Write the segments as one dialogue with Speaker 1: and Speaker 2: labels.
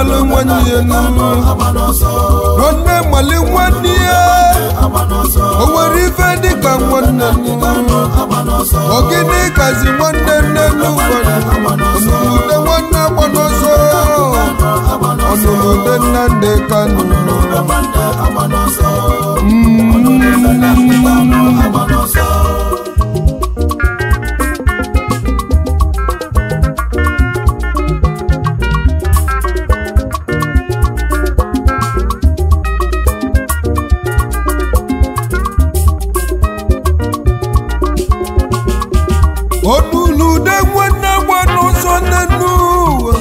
Speaker 1: mmalụ nwanne ya nụ nwanne mmalị nwanne ya o nwere ife dịka nwanne nụ ogene kazi nwanne nne n'ụwa ọnụlude nwanne agba n'ọsọ ọnụlude nna ndị kanụ ọnụlude nwanne agba n'ọsọ nne n'ụwa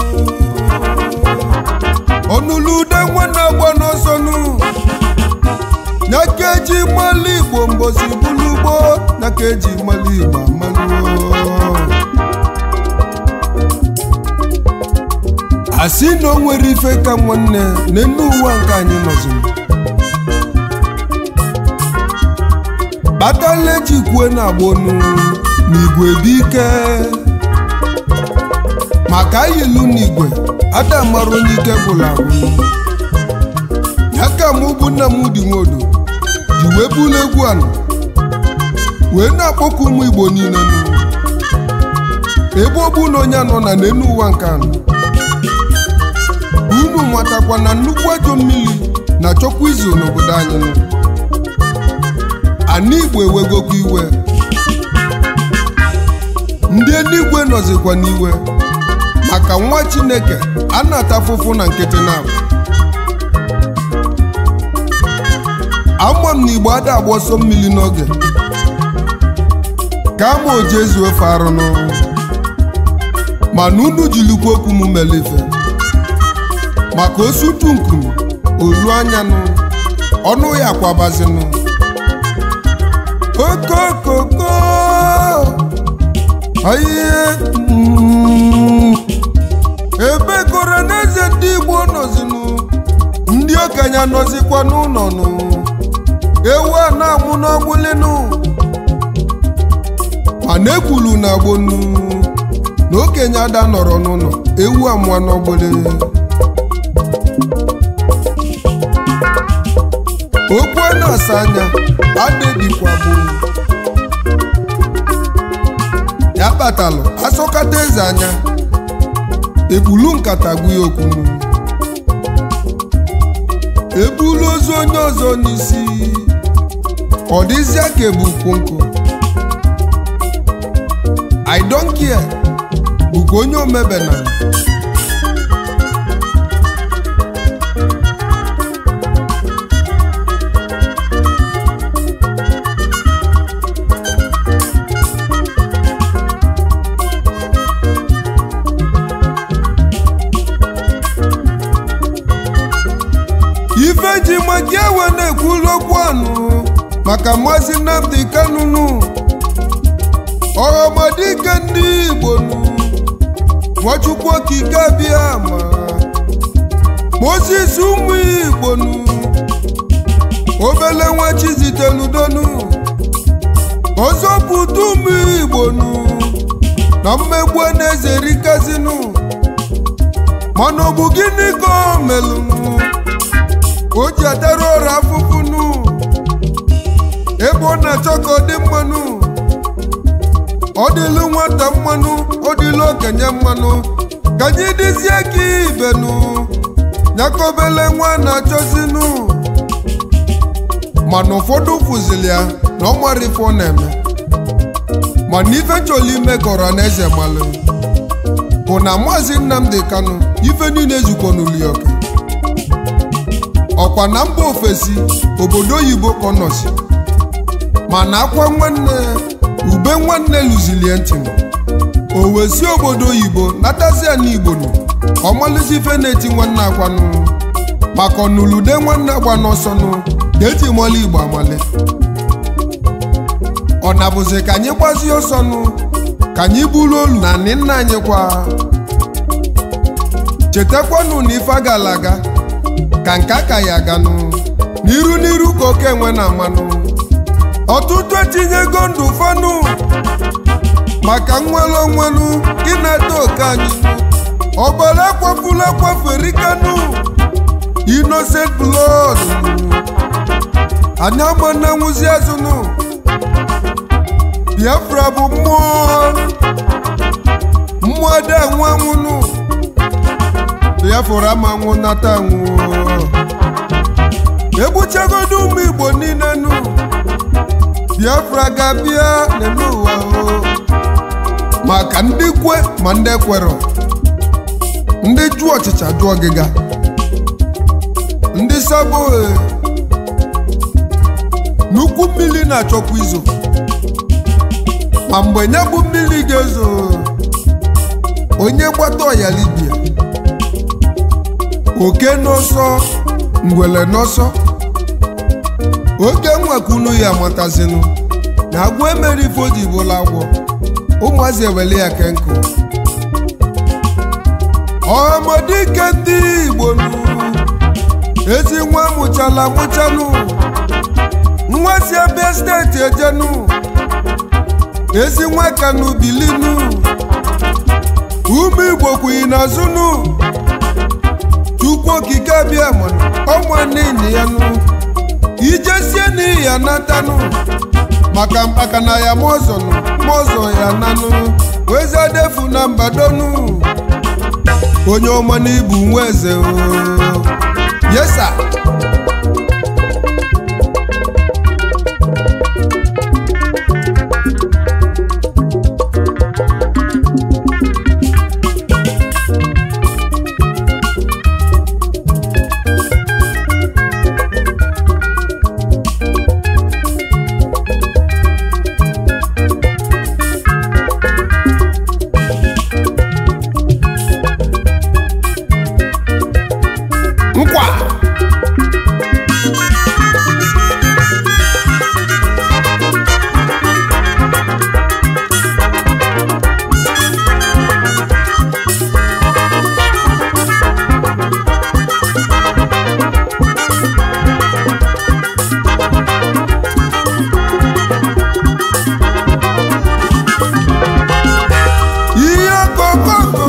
Speaker 1: ọnụlude nwanne agba n'ọsọ nụ na keji mmalụ igbo mbosi bulugbo na keji mmalụ igbo amalụo asị na o nwere ife ka nwanne n'enu ụwa nke anyị nọziri kpatala eji kwue na agbonu n'igwe bụ ike maka ayilu n'igwe ada mara onye ike gwụrụ agwụ ya ka mụ bụ nna m dị nwodo ji wee bulu egwu ala wee na-akpọku ụmụ igbo niile nụ ebe ọ bụ na onye anọ na n'enu ụwa nke anọ unu matakwa na nnukwu ajọ mmiri na-achọkwa izu n'obodo anyị nọ ana igbo ewegokwa iwe ndị eluigwe nọzikwa n'iwe maka nwa chineke a na-ata afụfụ na nkịtị na ama m na igbo ada agba ọsọ mmiri n'oge ka ama oji ezu ofe arụ n'ọrụ mana unu jilikwa okwu m mere ife maka osutu nkume olu anyanụ ọnụ ya kwabazinụ okokoko aye ebe kọrọ n'eze ndị igbo nọzinụ ndị okenye nọzikwa n'ụlọ nụ ewu a na-amụ n'ọgbụlinụ mana ekwulu na agbonu na okenye ada nọrọ n'ụlọ ewu amụọ n'ọgbụli okwu a na-asa anya adịdịkwa bụ ya kpatalụ asọkata eze anya ekpulu nkata gwu ya okwu ebulu ozu onye ọzọ n'isi ọ dịzịa ka ebu nkwonkwo i don't care bụkwa onye omebena ife ji maka ewe na-ekwulu okwu anụ maka maazị Nnamdi Kanunu ọghọmadike ndị Igbo nụ Nwachukwu okike abịa ma Moses ụmụ Igbo nụ obele nwa Chiziteludonu ọzọpụta ụmụ Igbo nụ na mmegbu na-eze rikazinụ mana ọ bụ gịnị ka o melụnụ o ji atara ọrụ afụfụ nụ ebe ọ na-achọ ka ọ dị mmanụ ọ dịlụ nwata mmanụ ọ dịlụ okenye mmanụ ka anyị dịzie ka ibe nụ nyakọbele nwa na-achọzinụ mana ụfọdụ fụzili ya na ọ mara ife ọ na-eme mana ife chọrọ ime ka ọra na eze malụ bụ na maazị Nnamdi Kanu ife niile ezukọ n'ụlọ ya ọka ọkwa na mba ofesi obodo oyibo ka ọ nọsi mana akwa nwanne ube nwanne lụzilie ntị o wesi obodo oyibo natazia n'igbo nụ ọmalụzi ife na-eti nwanne akwanụ maka ọnụlude nwanne agba n'ọsọnụ ga-eji mọlụ igbo amali ọ na-bụzi ka anyị gbazie ọsọnụ ka anyị buru olu na nị nna anyị kwa chetakwanụ na ife agala aga ka nke aka ya aganụ n'iru n'iru ka oke enwe na mmanụ ọtụtụ etinyego ndụ fanụ maka nnwere onwelu ịnata oke anyị ọbara kwafuru akwafu erikanu innocent blood anyị ama na nwụzi azụnụ biafra bụ mmụọ mmụọ dị anwụ anwụnụ biafra ama anwụ nata anwụ egbuchagodo ụmụ igbo niile nụ biafra ga-abịa n'elu ụwa o maka ndị kwe ma ndị kwerọ ndị jụọ ọchịcha jụọ ọgịga ndị sabo nnukwu mmiri na-achọkwa izo ma mgbe ya bụ mmiri ga-ezo onye gbata ọya libia oke n'ọsọ ngwele n'ọsọ oge nwekunu ya matazinu na agwọ emere ife o ji bụla agwọ ụmụazị ewele ya ke nkụ ọmọdike ndị igbo nụ ezi nwa mụchala mụchanụ nwa si abịa steeti ejenu ezi nwa kanu bilinu ụmụ igbo kwuyi n'azụnụ chukwu okike abịa mana ọnwa n'ihi ya nụ ijesie n'ihi ya natanụ maka mkpaka na ya mọzọ nụ mọzọ ya nanụ wezadefu na mbadonu onye ọma n'ibu nwa eze o yesa nkwa ihe okokoko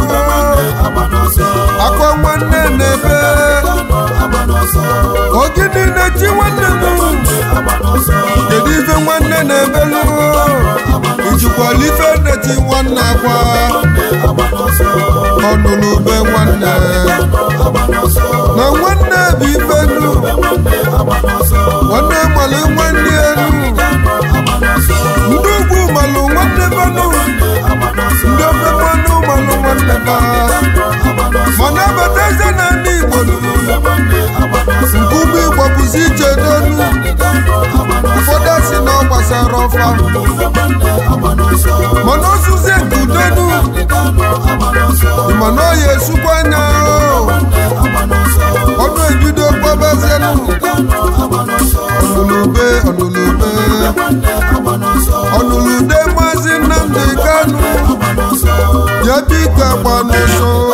Speaker 1: akọ nwanne na-ebe ogidi na-eti nwanne m kedu ife nwanne na-ebelu ijikwala ife neti nwanne akwa ọnụnụ be nwanne na nwanne bụ ife nu nwanne malụ nwanne elu ndị ugwu malụ nwanne banụ ndị ofe mmanụ malụ nwanne ba mana abata eze na ndị igbo nụ nkume igbo bụzi ije n'elu ụfọdụ si na ọ gbasara ọfa mana ozuzie nke udonu mana ọ ya esukwa anya ọnụ ebido gbabazienụ ọnụlube ọnụlube ọnụlude maazị nnamdị kanụ ya biko agba n'ụsọ